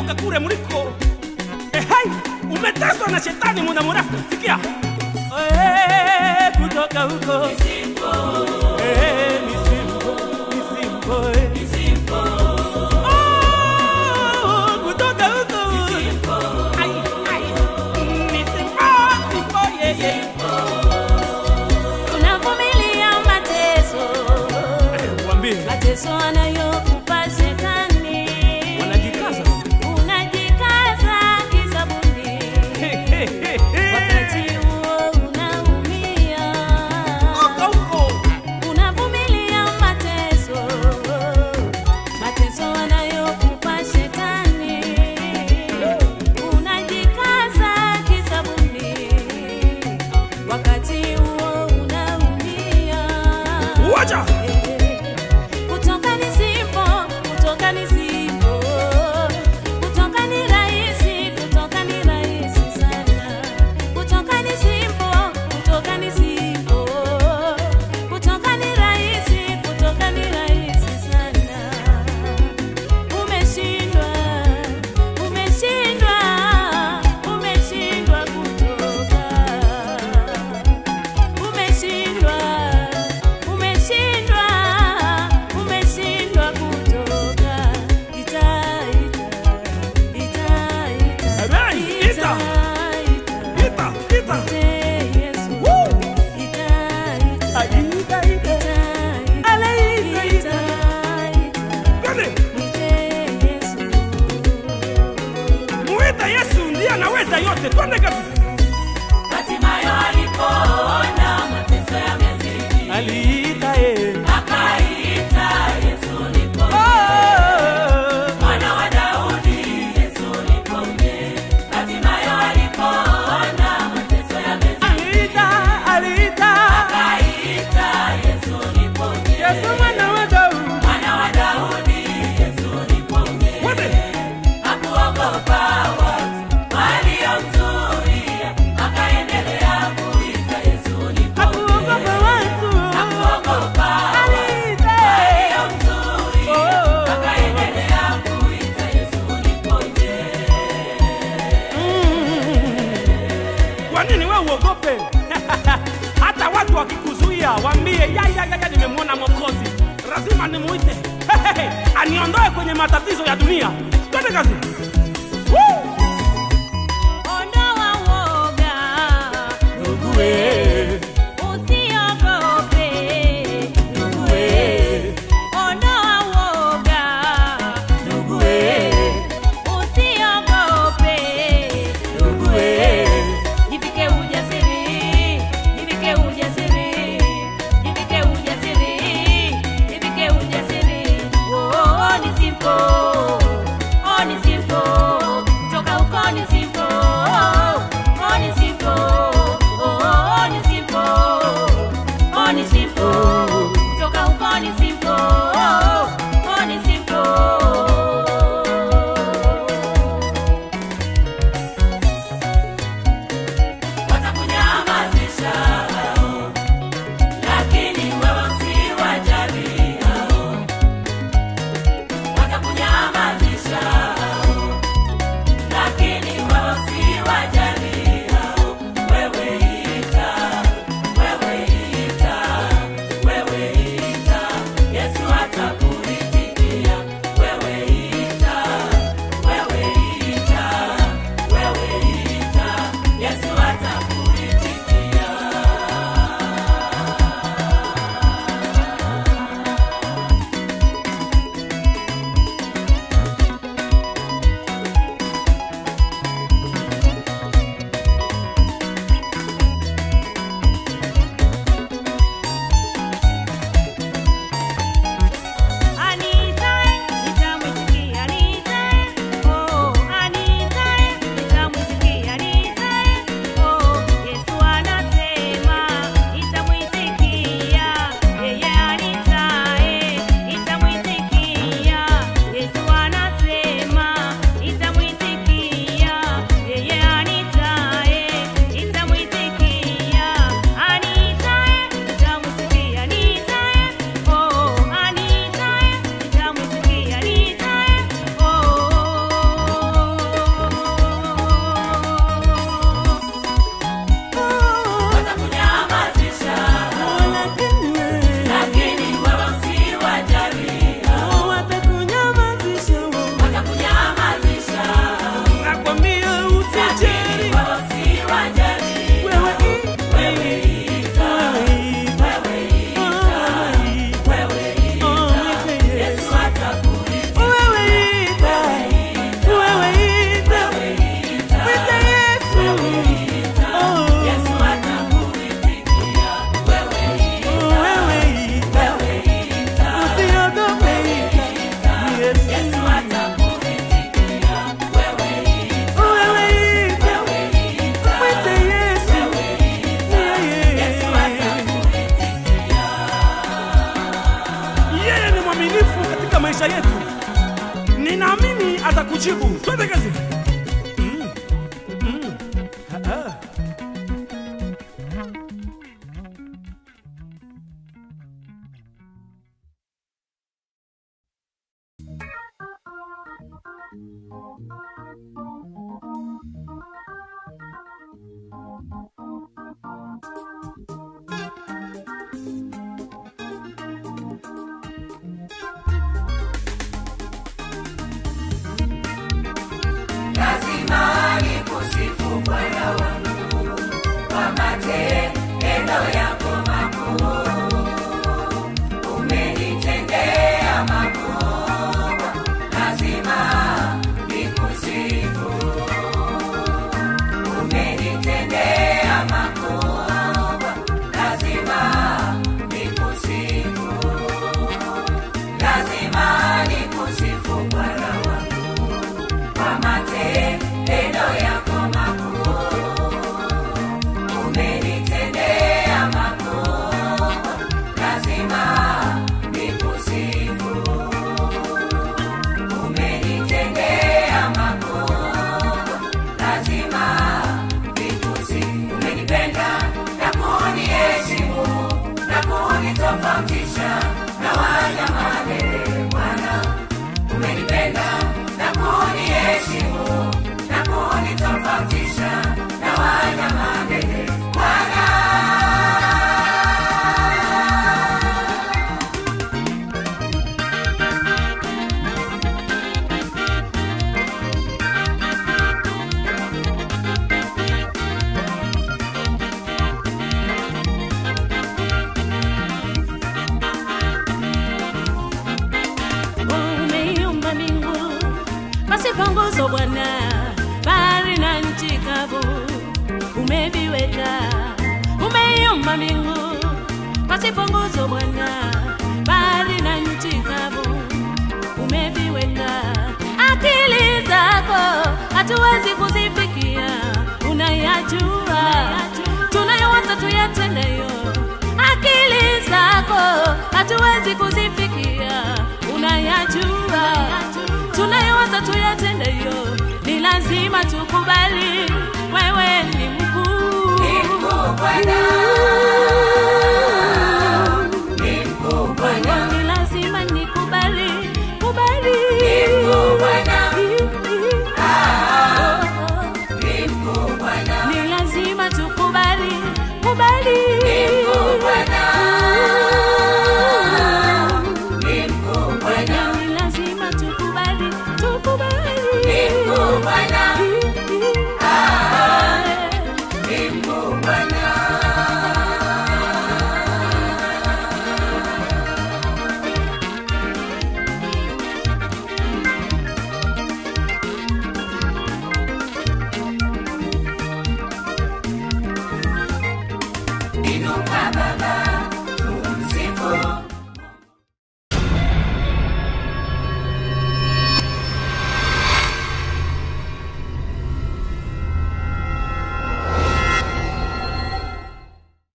kutoka kule mliko. Eh, hai, umeteswa na shetani muda mrefu. Sikia. Eh, kutoka huko. Eh, misimbo, misimbo, eh. Oh, kutoka huko. Ai, ai, misimbo, misimbo, yeah, yeah. unavumilia mateso Eh, Waambie. mateso anayokupa shetani Wanajikaza. unajikaza kisabuni He, he, he, he. wakati huo unaumia Huko, huko. unavumilia mateso mateso anayokupa shetani unajikaza kisabuni wakati huo unaumia Wacha. kutoka ni simpo kutoka ni simpo kutoka ni rahisi kutoka ni rahisi sana kutoka ni simpo kutoka ni simpo kutoka ni rahisi kutoka ni rahisi sana umeshindwa umeshindwa umeshindwa kutoka umeshindwa umeshindwa umeshindwa kutoka ita ita ita Amen. Ita. ita Ita, ita. ite Yesu Woo. ita ita Aida, ida. ita Ale, ita, ita. ita Twende. ite Yesu Muita Yesu ndiye anaweza yote. Twende kazi. Hatimaye alipoona mateso yamezidi, Aliita yeye. akaita Yesu niponye. Oh. Mwana wa Daudi, Yesu niponye. Hatimaye alipoona mateso yamezidi, Aliita, aliita. akaita Yesu niponye. Yesu mwana wa Daudi. Mwana wa Daudi, Yesu niponye. Twende. Hakuogopa watu waliomzuia, akaendelea kuita Yesu niponye. Hakuogopa watu. Hakuogopa Aliita. waliomzuia, Oh. akaendelea kuita Yesu niponye. Kwa nini wewe uogope? Hata watu wakikuzuia, waambie ya ya ya, ya nimemwona Mwokozi, lazima nimuite aniondoe kwenye matatizo ya dunia. Twende kazi. Woo! ondoa woga Ndugu we, usiogope ndugu we, ondoa woga ndugu we, usiogope ndugu we. jivike ujasiri jivike ujasiri jivike ujasiri jivike ujasiri oh, oh, ni simple oh, ni simple kutoka huko ni simple oh, ni simple oh, oh, katika maisha yetu ninaamini atakujibu twende kazi Mm. Mm. Ah, ah. lazima nikusifu Bwana wangu kwa matendo yako makuu. Umenitendea makubwa, lazima nikusifu. Umenitendea makubwa, lazima nikusifu. Lazima nikusifu Bwana wangu kwa matendo yako makuu. Umenitendea makubwa, lazima nikusifu. Umenitendea makubwa, lazima nikusifu. Umenipenda na kuniheshimu na kunitofautisha na wanyama wewe Bwana umenipenda na kuniheshimu na kunitofautisha na wanyama ndege Bwana. Umeiumba mbingu pasipo nguzo Bwana, bahari na nchi kavu umeviweka. Umeiumba mbingu pasipo nguzo Bwana, bahari na nchi kavu umeviweka. Akili zako hatuwezi kuzifikia, unayajua tunayowaza tuyatendayo. Akili zako hatuwezi kuzifikia, unayajua tunayowaza tuyatendayo. Ni lazima tukubali wewe ni mkuu, Ni mkuu Bwana.